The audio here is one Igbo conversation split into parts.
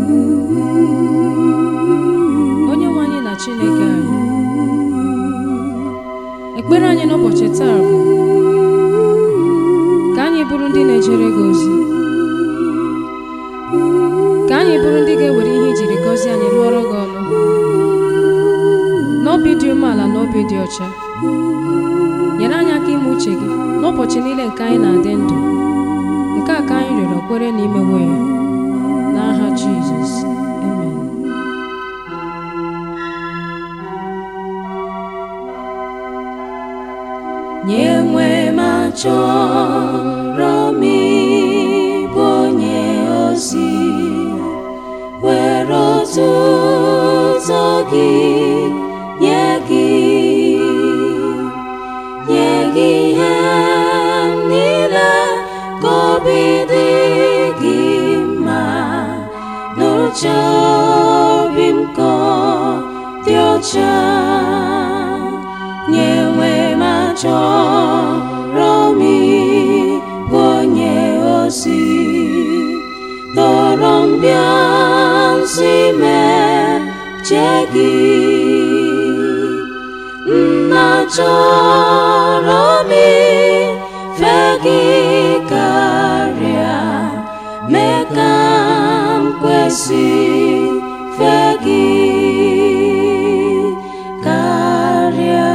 onye nwe anyị na chineke anyị ekpere anyị n'ụbọchị taa bụ ka anyị bụrụ ndị na-ejere gị ozi ka anyị bụrụ ndị ga-ewere ihe ijiri gọzie anyị lụọrọ gị ọrụ n'obi dị umeala na obi dị ọcha nyere anyị aka ime uche gị n'ụbọchị niile nke anyị na-adị ndụ nke a ka anyị rịọrọ kwere na imewo ya n'aha Jizọs amen nye nwe ma chọrọ m ịbụ onye ozi were otuto gị nye gị nye gị ihe m niile ka obi dị gị mma n'uche obi m ka ọ dị ọcha nye nwe ma chọrọ m ịbụ onye ozi dọrọ m bịa nsi meche gị nna chọrọ m ife gị karịa mee ka m kwesị fe gị karịa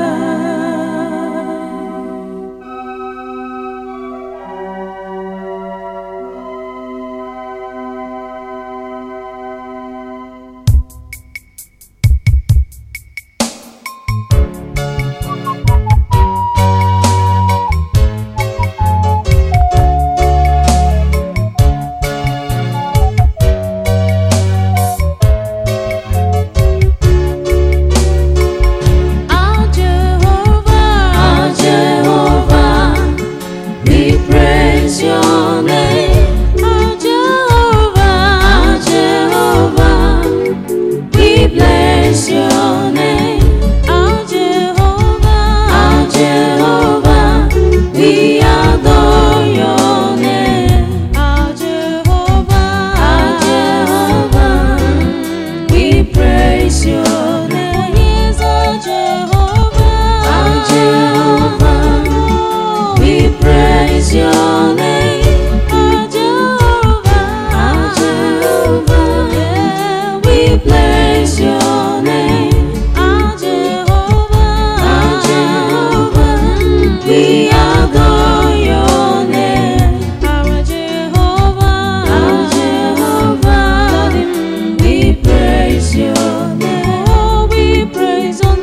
Our Jehovah, Our Jehovah, we praise your name. our Jehovah, Our Jehovah, we bless your name. our Jehovah, Our Jehovah, we adore your name. our Jehovah, Our Jehovah, we praise your name. He is our Jehovah, Our Jehovah, we praise your name. our Jehovah, Our Jehovah, yeah, we bless your name. our Jehovah, Our Jehovah, we adore your name. our Jehovah, Our Jehovah, we praise your name. Oh, we praise your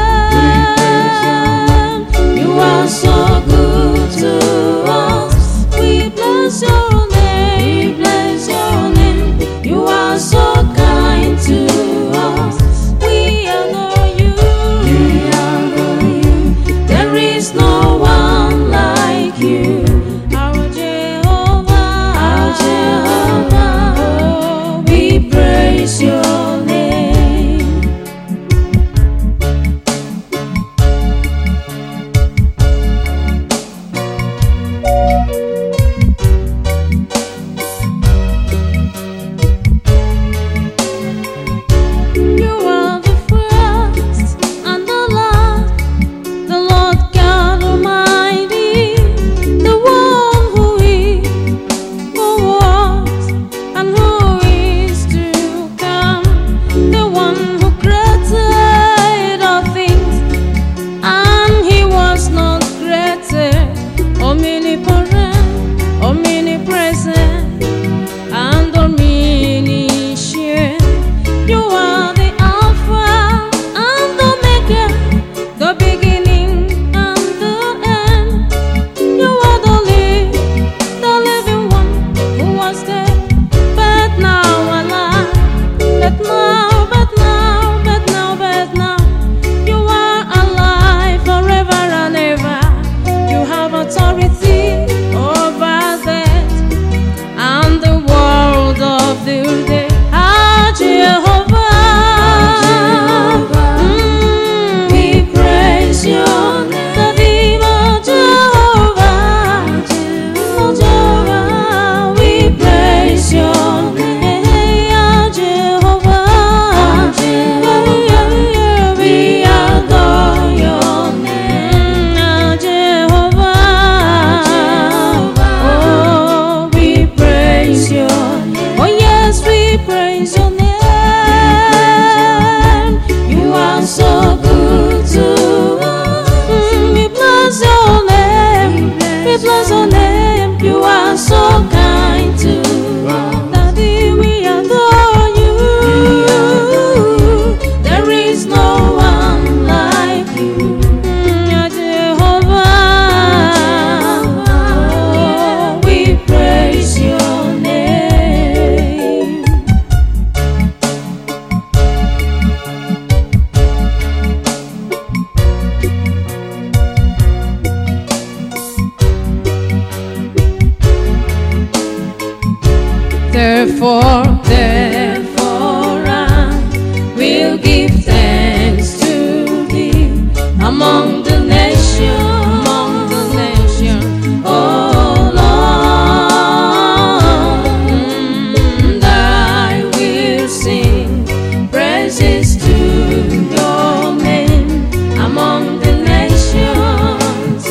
name. You are so good to us. We bless your We name. bless your name. You are so kind to us. We adore you. We adore you. There is no one like you. Our Jehovah. Our Jehovah, Oh, we praise your name. You are the first and the last, the Lord God therefore, Therefore I will give thanks to thee among the nations, among the nations, O Lord, and I will sing praises to your name among the nations,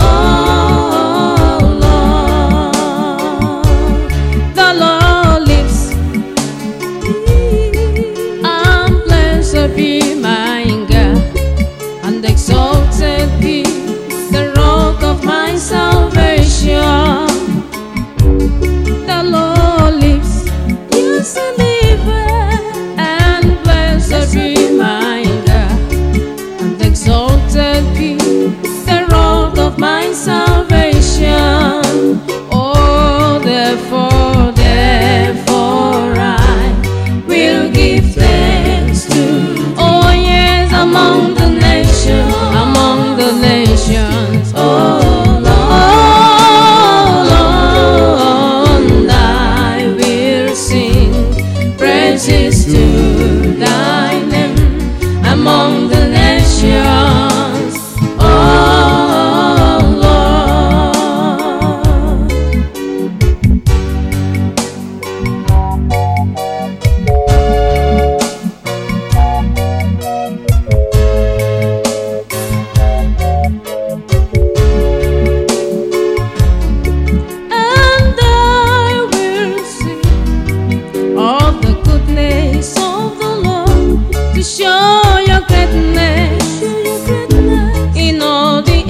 O Lord. the Lord lives, and blessed be my God, and exalted be the rock of my salvation. The Lord lives, Yes, I live. and blessed be my God, and exalted be the rock of my salvation. Oh, therefore, Therefore I will give thanks to oh yes, among the nations, among the nations. Oh Lord, and I will sing praises to thy name among the nations. Oh Lord. And I will sing of the goodness of the Lord to show your greatness in all the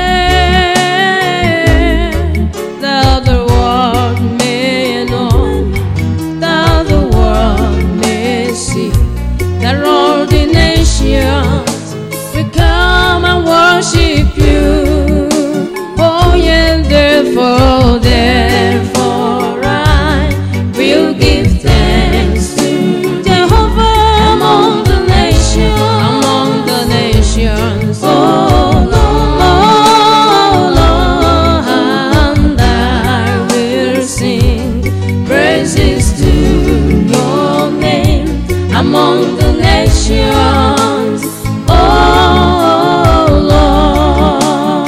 air, that the world may know, that the world may see, that all the nations will come and worship you. Oh, yeah, therefore, Therefore I will give thanks to Jehovah among the nations. among the nations. Oh Lord, and I will sing praises to your name among the nations. Oh Lord.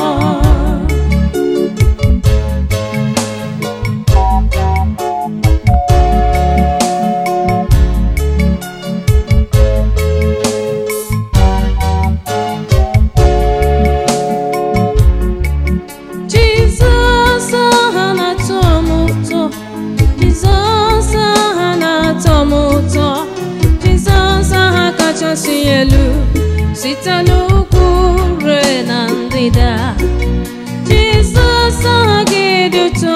Jizọs aha na-atọ m ụtọ Jizọs aha na-atọ m ụtọ Jizọs aha kachasị elu site n'ugwu rue na ndịda Jizọs aha gị dị ụtọ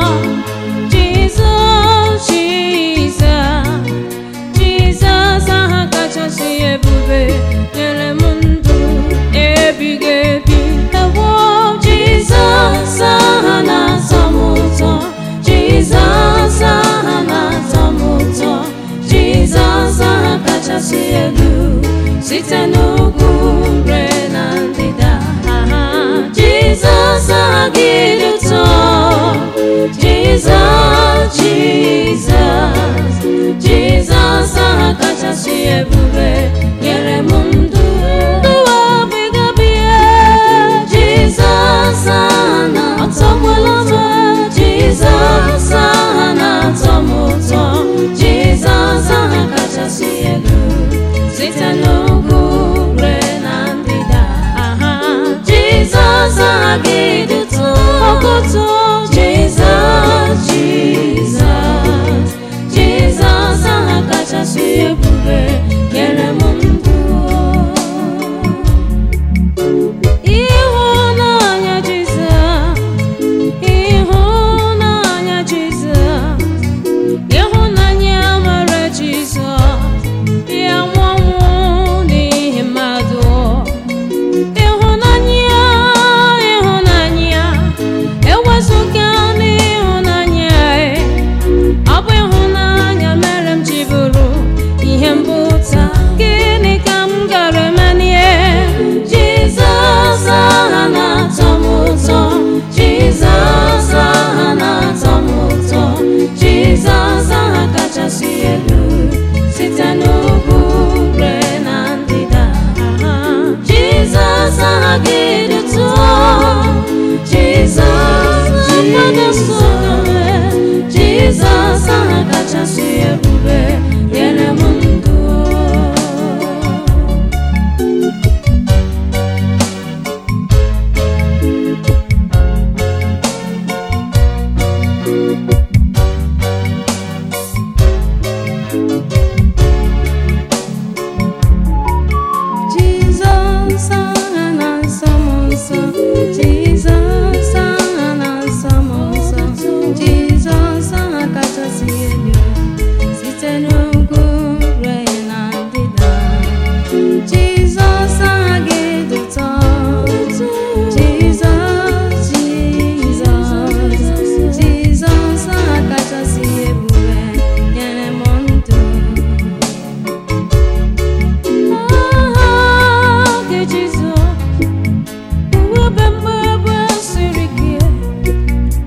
Jizọs Jizọs Jizọs aha kachasị ebube nyere m ndụ ebighị ebi ewo Jizọs aha na-atọ m ụtọ Jizọs aha na-atọ m ụtọ Jizọs aha kachasị elu site n'ugwu rue na ndịda aha Jizọs aha gị dị ụtọ Jizọs Jizọs Jizọs aha kachasị ebube nyere m ndụ ndụ ọbịgabie Jizọs aha na-atọkwala m Jizọs aha na-atọ m ụtọ Jizọs aha kachasị elu site n'ugwu rue na ndịda aha Jizọs aha gị dị ụtọ ọkụtụ Jizọs Jizọs Jizọs aha kachasị ebube nyere m ndụ ịhụnanya Jizọs ịhụnanya Jizọs ịhụnanya mara Jizọs ya nwanwụ n'ihi mmadụ ịhụnanya ịhụnanya ewezụga n'ịhụnanya ọ bụ ịhụnanya mere m ji bụrụ ihe mbụta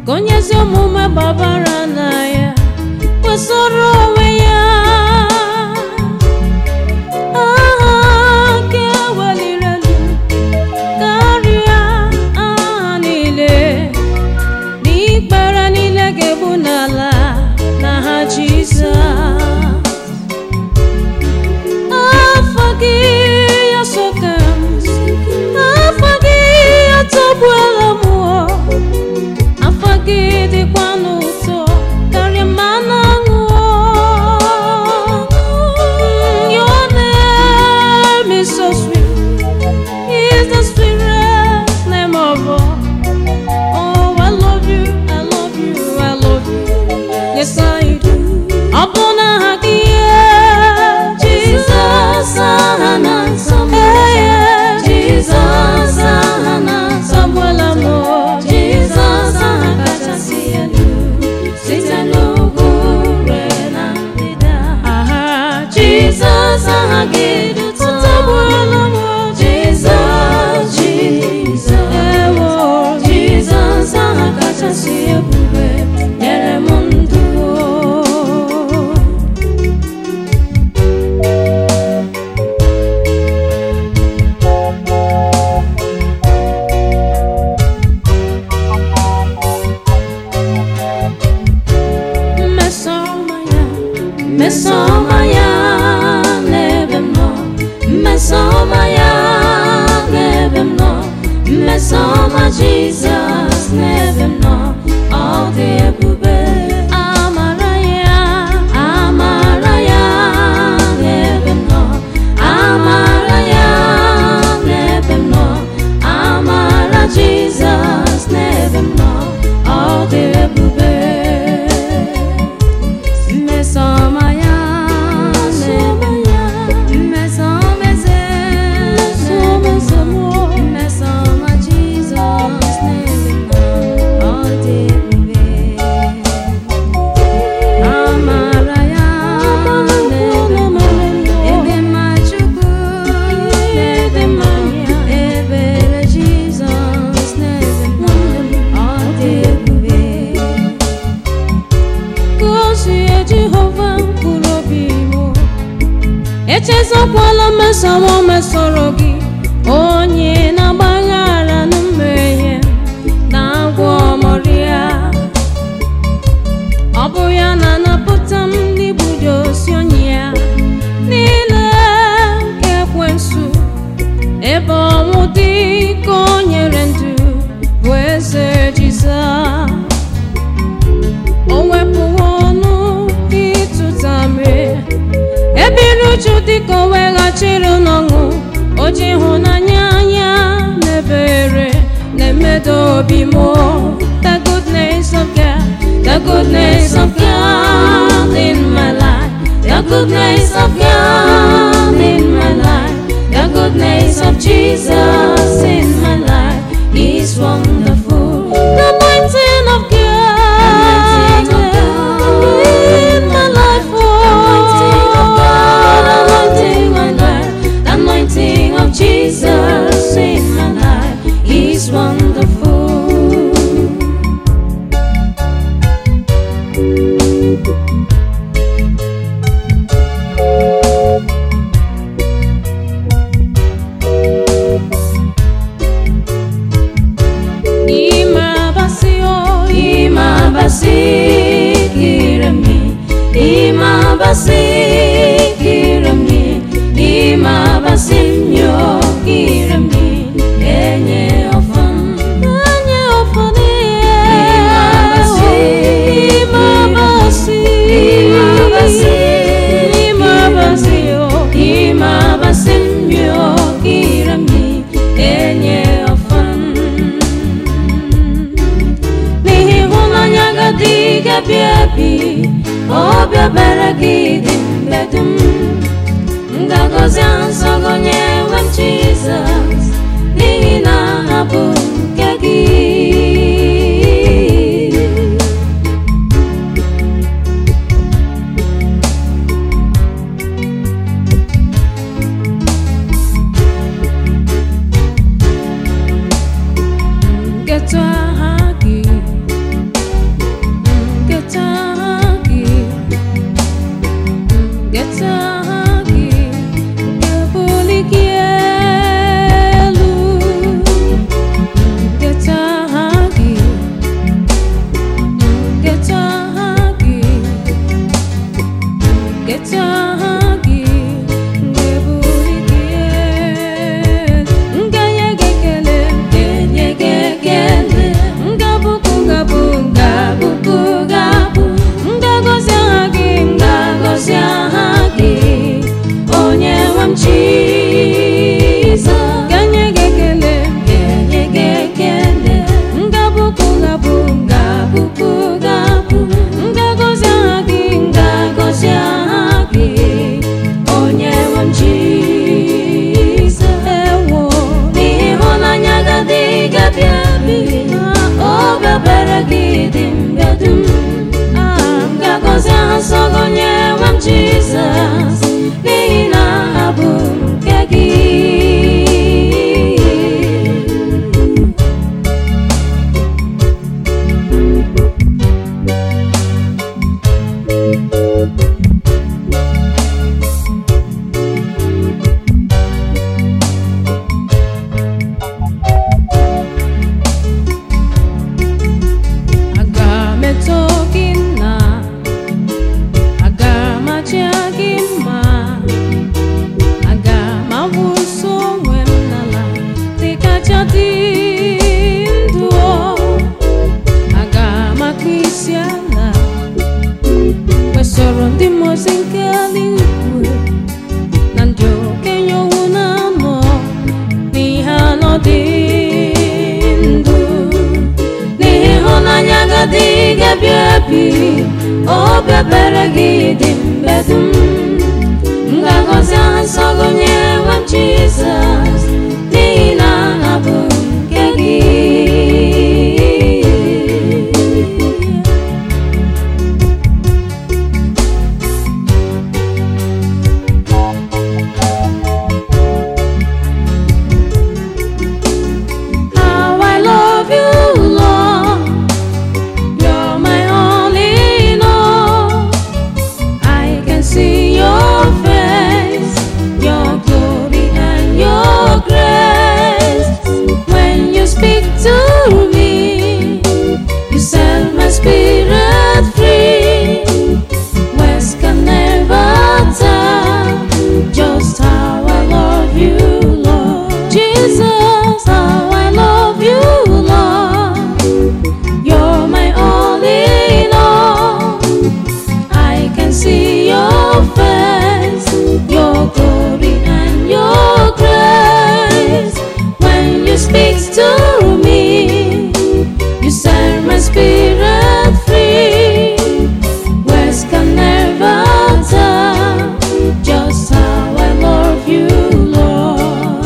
ka onye ezi omume gbabara na ya kwesịrị onwe ya aha nke weliri elu karịa aha niile n'ikpere niile ga-egbu n'ala n'aha Jizọs afọ gị ya soka m afọ gị ya tọgbuola m o. afọ gị dịkwa n'ụtọ karịa mmanụ aṅụ Your name is so sweet is the sweetest name of all Oh, I love you, I love you, I love you Yes, I do Ọ bụ n'aha gị Jizọs aha na nsọ m Jizọs aha na nsọ m Jizọs aha kachasị elu site n'ugwu ruo na ndịda Jizọs aha gị dị ụtọ Jizọs Jizọs Jizọs aha kachasị ebube nyere m ndụ mmesoma ya mmesoma ya n'ebe m nọ mmesoma ya n'ebe m nọ mmesoma Jizọs n'ebe m nọ ọ dị ebube amara ya amara ya n'ebe m nọ amara ya n'ebe m nọ amara Jizọs n'ebe m nọ ọ dị ebube Mmesoma ya n'ebe ya mmesoma eze mmesoma Jizọs n'ebe ọ dị ebube amara ya n'ebe ebe mma Chukwu n'ebe mma ebere Jizọs n'ebe ọ dị ebube gozie Jehova mkpụrụ obi m echezokwala mmesom o mesoro gị onye na-agbaghara na mmehie na-agwọ ọmọrịa ọ bụ ya na-anapụta m n'igbudo osi onye ya niile nke ekwensu ebe ọnwụ dị ka o nyere ndụ bụ eze Jizọs o wepụwo ọnụ ịtụta mmiri ebiri uju dịka o weghachiri n'ọṅụ o ji ịhụnanya ya na ebere na-emedo obi m the goodness of God the goodness of God in my life the goodness of God in my life the goodness of Jesus in my life is wonderful the anointing of God in my life oh the anointing my life the anointing of Jesus in my life is wonderful Imabasio, imabasi, kiremi, imabasi, kiremi, imabasi, myo, kiremi, enye ofan, enye ofan, imabasi, imabasi, imabasi, imabasi, imabasi, myo, kiremi, enye ofan. n'ihi ịhụnanya gị adịghị ebi ebi obi ebere gị dị mgbe dum m ga-agọzi aha nsọ gị onye nwe m Jizọs n'ihi na ha bụ nke gị nketa aha gị ebi obi ebere gị dị mgbe dum m ga-agọzi aha nsọ gị onye nwe m Jizọs n'ihi na ha bụ nke gị aga m eto gị nna aga m aja gị mma aga m awụsa onwe m n'ala dịkacha dị ndụ aga m akpụ isi ala kwesịrị ndị mmozi nke eluigwe na ndị okenye owu na-anọ n'ihe anọ dị ndụ n'ihi ịhụnanya gị ga-ebi ebi obi ebere gị dị mgbe dum m ga-agọzi aha nsọ gị onye nwe m Jizọs n'ihi na ha bụ nke gị How I love you, Lord. You're my all in all. I can see your face, your glory and your grace. When you speak to me, you set my spirit free. Words can never tell just how I love you, Lord. Jesus, how I love you, Lord. You're my all in all. I can see your face, your glory and your grace. When you speak to me, you set my spirit free. Words can never tell just how I love you, Lord.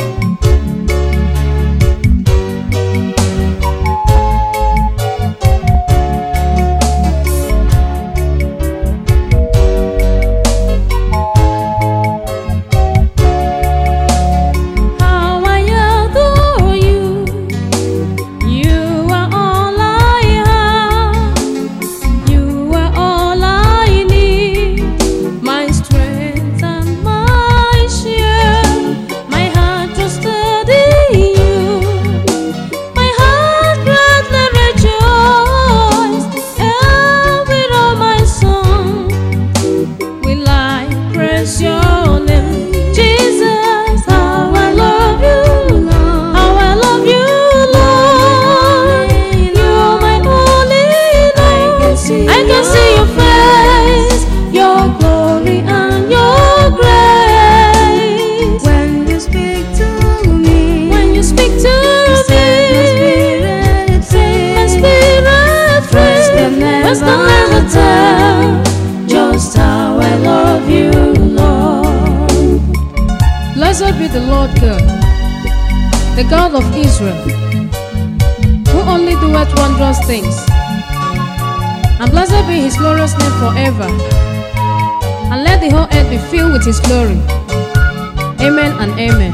How I adore you, you are all I have, you are all I need, my strength and my share. My heart trusted in you, my heart gladly rejoiced, and with all my song will I praise your name, Jesus. How I love you, Lord. How I love you, Lord. You're my only Lord. I can see your face, your glory and your grace. When you speak to me, when you speak to me, my spirit free. Words can never tell just how I love you, Lord. Blessed be the Lord God, the God of Israel, who only doeth wondrous things. And blessed be his glorious name forever. And let the whole earth be filled with his glory. Amen and amen.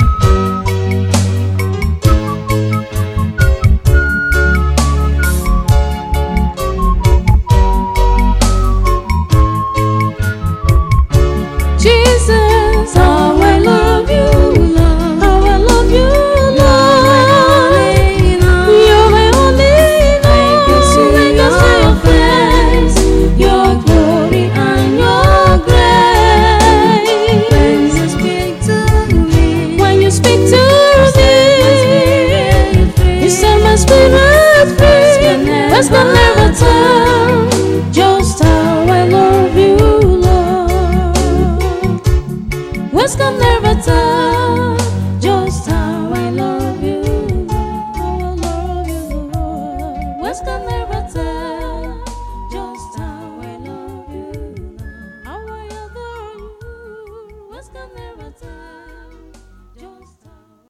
Jesus, how I love you, Lord. How I love you, Lord. You're my only Lord. I can see your face, your glory and your grace. When you speak to me, when you speak to me, you set my spirit free. Words can never tell just how I love you, Lord. Words can never tell just how I love you, Lord. How I love you, Lord. Words can never tell just how I love you, Lord. How I adore you. Words can never